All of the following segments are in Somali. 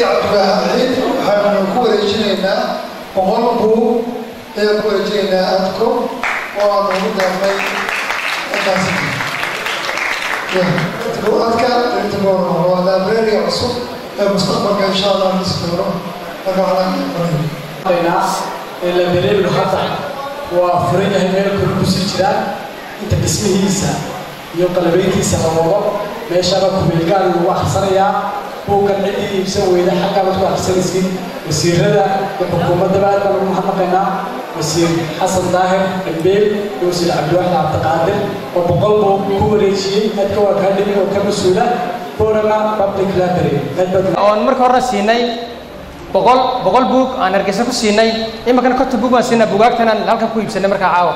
cabdilaahi ciid waxaanu ku wareejinaynaa boqol buug ayaan ku wareejinaynaa adko oo aanu ugu daafnay intaasi adka rintigoona waa librariga cusub ee mustaqbalka insha allah dhisi doono marka waxaan labereebnu hadda waa furan yahay meel kale kusii jiraan inta dhismihiisa iyo qalabeyntiisa la wado meeshaba kumeelgaal lagu akhrisanayaa buuggan ciddii iibsan weyda xaggaa baad ku akhrisanaysiin wasiirada iyo xukuumaddaba aad baan ugu mahadnaqaynaa wasiir xasan daahir dambeel iyo wasiir cabdiwaxid cabdiqaadir oo boqol buug ku wareejiyey adka waa kaa dhimi oo ka mas-uula borama public library oon marka horena siinay boqol boqol buug aan hargeysa ku siinay iminkana konton buug baan siinaa bugaagtan aan halkan ku iibsanay markaa caawa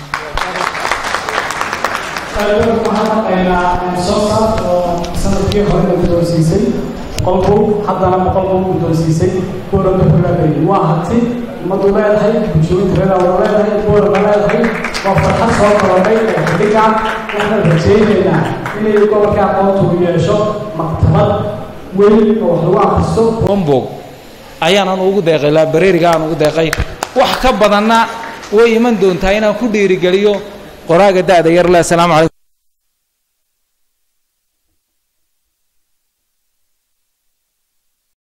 waxaan soo saar oo sanadkii hore la guddoonsiisay boqol buug haddana boqol buug guddoonsiisay boorama kulaabay waa hanti ummadu leedahay bulshooyinka reer wada leedahay boorama leedahay waa farxad soo korodhay ee xidhiga waxaan rajaynaynaa inay gobolka aqoontu yeesho maktabad weyn oo wax lagu akhristo bombog ayaanan ugu deeqay laabareeriga aan ugu deeqay wax ka badanna way iman doontaa inaan ku dhiirigeliyo qoraaga da'da yar le asalaamu calaykum